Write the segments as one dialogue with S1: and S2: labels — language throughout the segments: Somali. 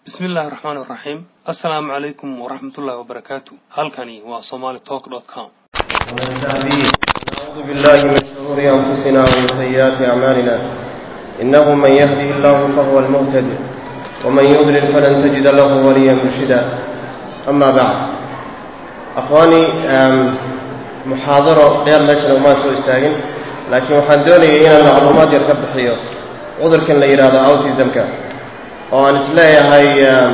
S1: bismi illaahi raxmaan iraxiim assalaamu calaykum waraxmatullaahi wabarakaatu halkani waa somali talk dot com
S2: نعوذ بالله من شرور أنفسنا ومن سيئات أعمالنا إنه من يهده الله فهو المهتد ومن يضلل فلن تجد له وليا مرشدا أما بعد أخواني محاضرة غير لجنة وما سوء استاغن لكن waxaan doonayay inaan macluumaad yar ka bixiyo cudurkan la yidhaahdo autismka oo aan isleeyahay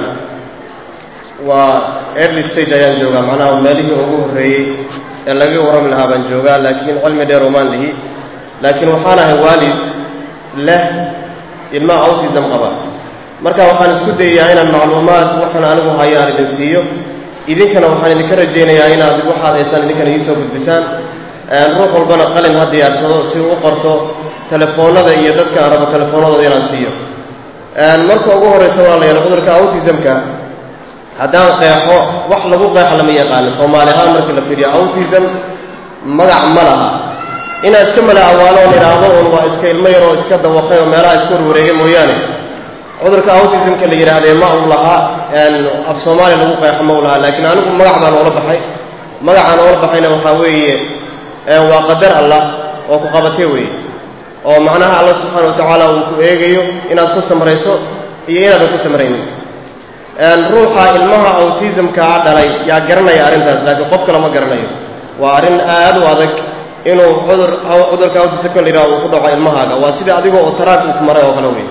S2: waa early stage ayaan joogaa macnaha meelihii ugu horreeyey ee laga warrami lahaa baan joogaa laakiin cilmi dheer umaan lihi laakiin waxaan ahay waalid leh ilma autism qaba marka waxaan isku dayayaa inaan macluumaad waxaan anigu hayo aan idin siiyo idinkana waxaan idinka rajaynayaa inaad waxaad haysaan idinkana iisoo gudbisaan ruux walbana qalin ha diyaarsado si uu u qorto telefoonnada iyo dadka aan rabo telefoonnadooda inaan siiyo marka ugu horraysa waa la yahay cudurka autismka haddaan qeexo wax lagu qeexo lama yaqaano soomaali ahaan markii la fiiriyo autism magac ma laha inaad iska mala awaaloon idhaahdo un waa iska ilmo yar oo iska dawaqay oo meelaha iska warwareegay mooyaane cudurka autismka la yidhaahdee ma uu lahaa af soomaaliya lagu qeexo ma u lahaa laakiin anigu magac baan oola baxay magacaan oola baxayna waxaa weeye waa qadar allah oo ku qabatay weeye oo macnaha alla subxaana wa tacaala uu ku eegayo inaad ku samrayso iyo inaadan ku samraynin ruuxa ilmaha autismkaa dhalay yaa garanaya arrintaas laakiin qof kale ma garanayo waa arrin aad u adag inuu cudur cudurka autismka la yidhaha uu ku dhaco ilmahaaga waa sidai adigoo oo taraag uu ku maray oo kale wey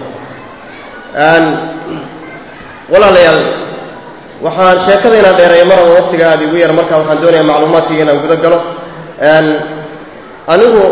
S2: walaalayaal waxaan sheekada inaan dheereeyo mar aba waqtiga aada igu yar marka waxaan doonayaa macluumaadkayga inaan guda galo anigu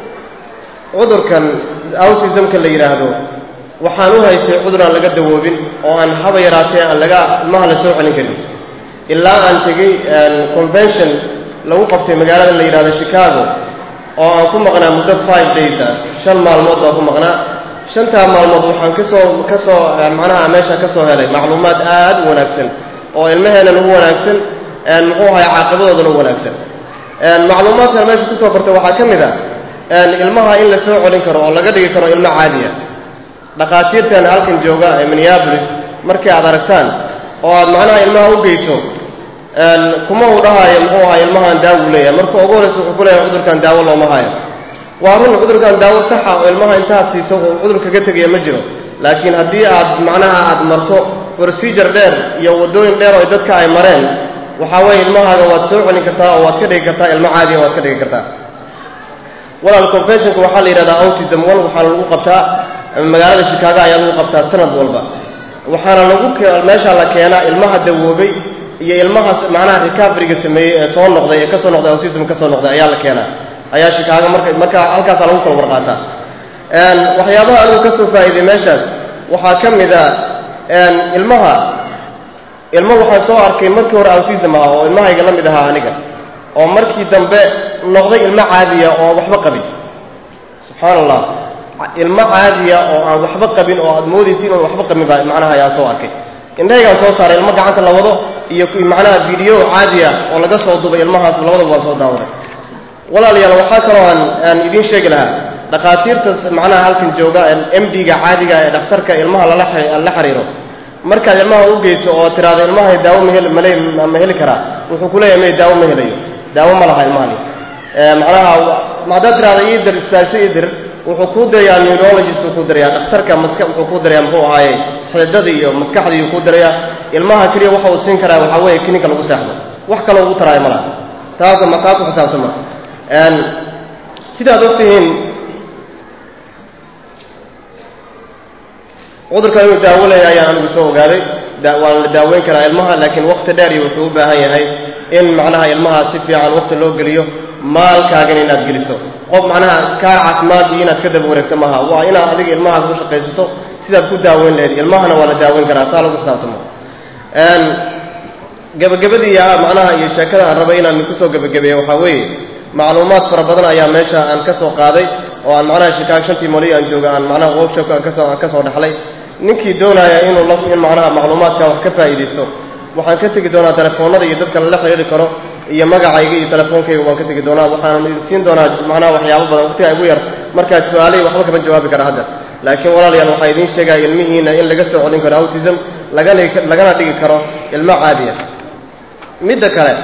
S2: cudurkan autismka la yidhaahdo waxaan u haystay cudur aan laga dawoobin oo aan haba yaraatee aan laga ilmaha la soo celin karin ilaa aan tegey convention lagu qabtay magaalada la yidhahdo chicago oo aan ku maqnaa muddo five days ah shan maalmood baan ku maqnaa shantaa maalmood waxaan kasoo ka soo macnaha meesha ka soo helay macluumaad aad u wanaagsan oo ilmaheennan ugu wanaagsan muxuu ahay caaqibadoodana u wanaagsan macluumaadkan meesha kusoo bartay waxaa ka mid ah ilmaha in la soo celin karo oo laga dhigi karo ilmo caadiya dhakhaatiirtan halkan jooga ee minneabolis markii aad aragtaan oo aad macnaha ilmaha u geyso kuma uu dhahaayo muxuu ahay ilmahan daawo leeyahay marka ugu horraysa wuxuu ku leeyahay cudurkan daawo looma hayo waa run cudurkan daawo saxa oo ilmaha intaad siiso uu cudur kaga tegaya ma jiro laakiin haddii aad macnaha aad marto procedure dheer iyo waddooyin dheer oo dadka ay mareen waxaa weeye ilmahaaga waad soo celin kartaa oo waad ka dhigi kartaa ilmo caadiya waad ka dhigi kartaa walaal conventionka waxaa la yidhahdaa autism one waxaana lagu qabtaa magaalada shikaago ayaa lagu qabtaa sanad walba waxaana lagu meesha la keenaa ilmaha dawoobay iyo ilmaha macnaha recoveryga sameeyey ee soo noqday ee kasoo noqday autism kasoo noqday ayaa la keenaa ayaa shikaago marka marka halkaasaa lagu kala warqaataa waxyaabaha anigu ka soo faa'iiday meeshaas waxaa ka mid a ilmaha ilmo waxaan soo arkay markii hore autism ah oo ilmahayga la mid ahaa aniga oo markii dambe noqday ilmo caadiya oo aan waxba qabin subxaana allah ilmo caadiya oo aan waxba qabin oo aad moodaysa inaan waxba qabin baa macnaha ayaan soo arkay indhahaygaan soo saaray ilmo gacanta la wado iyo macnaha video caadiya oo laga soo dubay ilmahaas labadaba waan soo daawaday walaalayaal waxaa kaloo aan aan idiin sheegi lahaa dhakhaatiirta macnaha halkan jooga m d-ga caadiga ee dhakhtarka ilmaha lala la xiriiro markaad ilmaha u geyso oo tiraado ilmahay daawo mahel male ma heli karaa wuxuu ku leeyahay may daawo ma helayo daawo ma laha ilmahani macnaha haddaad tiraado iidir isbaarso iidir wuxuu kuu dirayaa neurologist uu kuu dirayaa dhakhtarka maska wuxuu kuu dirayaa muxuu ahaaye xididada iyo maskaxda iyuu kuu dirayaa ilmaha keliya waxa uu siin karaa waxaa weeye klinika lagu seexdo wax kaloo ugu taraayo ma laha taas ma taa ku xisaabtama sidaad ogtihiin cudurkan inuu daawo leeya ayaan anigu soo ogaaday waan la daaweyn karaa ilmaha laakiin wakti dheer iyo wuxuu u baahan yahay in macnaha ilmaha si fiican wakti loo geliyo maalkaagana inaad geliso qof macnaha kaar caafimaad iyo inaad ka daba wareegto maaha waa inaad adiga ilmahaaga u shaqaysato sidaad ku daaweyn lahayd ilmahana waa la daaweyn karaa taa lagu xisaabtamo gebagabadii macnaha iyo sheekada aan rabay inaan kusoo gebagabeeyo waxaa weeye macluumaad fara badan ayaa meesha aan ka soo qaaday oo aan macnaha shikaago shantii mali aan jooga aan macnaha workshopka aan kasoo aan ka soo dhexlay ninkii doonaya inuu la in macnaha macluumaadka wax ka faa'iidaysto waxaan ka tegi doonaa telefoonnada iyo dadka lala xidhiiri karo iyo magacayga iyo telefoonkayga waan ka tegi doonaa waxaan idin siin doonaa macnaha waxyaabo badan waqtiga igu yar markaad su-aalay waxba kama jawaabi kara hadda laakiin walaalayaal waxaa idiin sheegaya ilmihiina in laga soo celin karo autism lagana lagana dhigi karo ilmo caadiya midda kale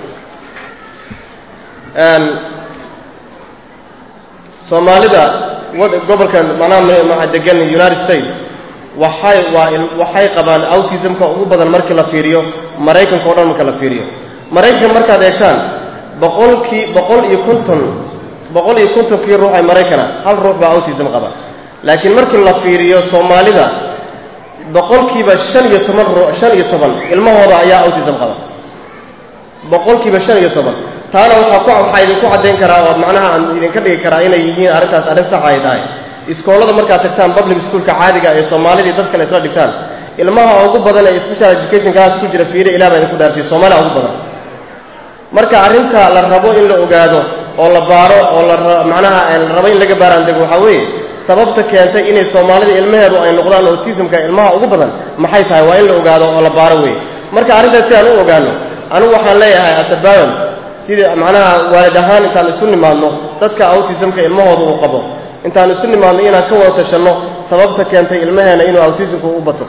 S2: soomaalida gobolkan macnaha degan united states waxay waa waxay qabaan autismka ugu badan markii la fiiriyo maraykanka o dhan marka la fiiriyo maraykanka markaad eegtaan boqolkii boqol iyo konton boqol iyo kontonkii ruux ee maraykana hal ruux baa autism qaba laakiin markii la fiiriyo soomaalida boqolkiiba shan iyo toban ru shan iyo toban ilmahooda ayaa autism qaba boqolkiiba shan iyo toban taana waxaa ku waxaa idinku caddayn karaa oo macnaha aan idinka dhigi karaa inay yihiin arrintaas arrin saxa ay tahay iskoolada markaad tagtaan public schoolka caadiga ee soomaalidii dad kale isla dhigtaan ilmaha ugu badan ee special education class ku jira fiire ilaah baa idinku dhaarsiyo soomaaliya ugu badan marka arrinta la rabo in la ogaado oo la baaro oo la macnaha la rabo in laga baaraandego waxaa weeye sababta keentay inay soomaalida ilmaheedu ay noqdaan autismka ilmaha ugu badan maxay tahay waa in la ogaado oo la baaro weeye marka arrintaas si aan u ogaano anigu waxaan leeyahay atabawan sida macnaha waalid ahaan intaan isu nimaadno dadka autismka ilmahooda uu qabo intaan isu nimaadno inaan ka wada tashanno sababta keentay ilmaheena inuu autismku u bato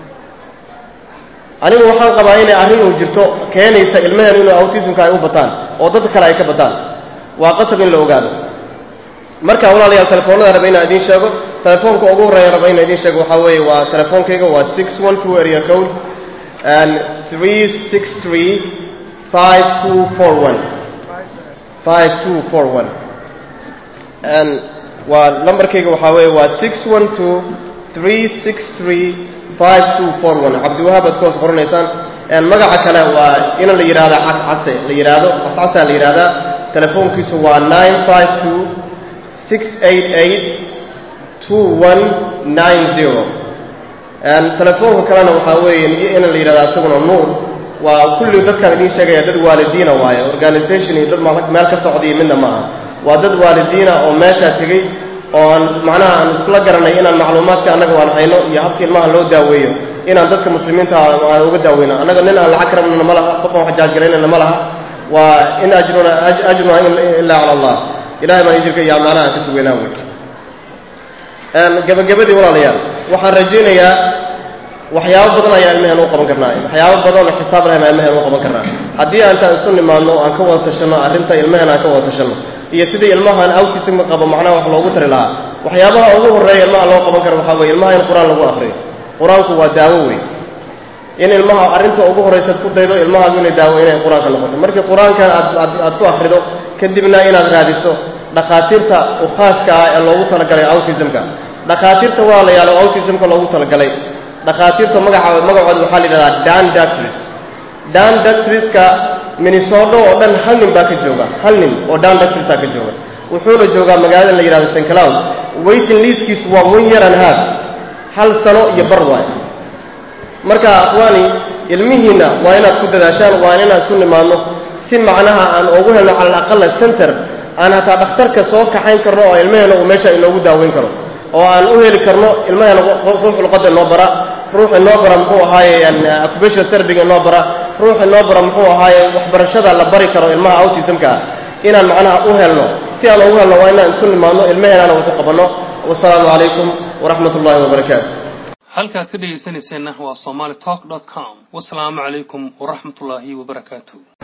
S2: anigu waxaan qabaa inay arrin uu jirto keenaysa ilmaheenu inuu autismka ay u bataan oo dadka kale ay ka bataan waa qasab in la ogaado marka walaalayaal telefoonada raba inaan idiin sheego telefoonka ugu horreeya raba inaan idiin sheego waxaa weeye waa telefoonkayga waa six one two area code and three six three five two four one five two four one and waa lambarkayga waxaa weeye waa six one two three six three five two four one cabdiwahaab aad ka hoos qoranaysaan magaca kale waa in la yidhahda cascase la yidhaahdo cascasaa la yidhahdaa telefoonkiisu waa nine five two six eight eight two one nine zero telefoonka kalena waxaa weeye in la yidhahda isaguna nuur waa kulli dadkaan idiin sheegaya dad waalidiina waaye organisation iyo dad meel ka socdiyo midna ma aha waa dad waalidiina oo meeshaa tegey oo aan macnaha aan iskula garanay inaan macluumaadka annaga waan hayno iyo habka ilmaha loo daaweeyo inaan dadka muslimiinta aan uga daaweyno annaga nin aan lacag rabnana ma laha qof aan wax jaajgaraynana ma laha waa in ajruna ajruna ilaa cala allah ilahay baan ijirka iyo macnaha aan ka sugeynaa wey gabagabadii walaalayaal waxaan rajaynayaa waxyaabo badan ayaan ilmaheen u qaban karnaa waxyaabo badan oo xisaab lahayn aan ilmaheen u qaban karnaa haddii aantaan isu nimaadno aan ka wada tashanno arrinta ilmaheen aan ka wada tashanno iyo sidii ilmahan autismka qabo macnaha wax loogu tari lahaa waxyaabaha ugu horreeya ilmaha loo qaban karo waxaa weye ilmaha in qur-aan lagu akriyo qur-aanku waa daawo wey in ilmaha arrinta ugu horraysaad ku daydo ilmahaagu inay daawo inay qur-aanka noqoto markii qur-aankan aad aad ku akrido kadibna inaad raadiso dhakhaatiirta u khaaska ah ee loogu talagalay autismka dhakhaatiirta waa la yaalo autismka loogu talagalay dhakhaatiirta magaca magacooda waxaa la yidhahdaa dan doctors dan doctorska minnesota oo dhan hal nin baa ka jooga hal nin oo dan doctorsaa ka jooga wuxuuna joogaa magaalada la yidhahdo st cloud waiting liiskiisu waa one year and half hal sano iyo bar waayo marka akhwaani ilmihiinna waa inaad ku dadaashaan waa inaan isku nimaadno si macnaha aan ugu helno cala alaqala center aan hataa dhakhtarka soo kaxayn karno oo ilmaheena uu meesha inoogu daaweyn karo oo aan u heli karno ilmaheena ruux luqadda inoo bara ruux inoo bara muxuu ahaaye occupational therapyga inoo bara ruux inoo bara muxuu ahaaye waxbarashada la bari karo ilmaha autismka ah inaan macnaha u helno si aan ugu helno waa inaan isu nimaadno ilmaheenana waxu qabanno wasalaamu calaykum waraxmat ullahi wabarakaatu
S1: halkaad ka dhegaysanayseena waa somaali talk com wasalaamu calaykum waraxmatullaahi wabarakaatu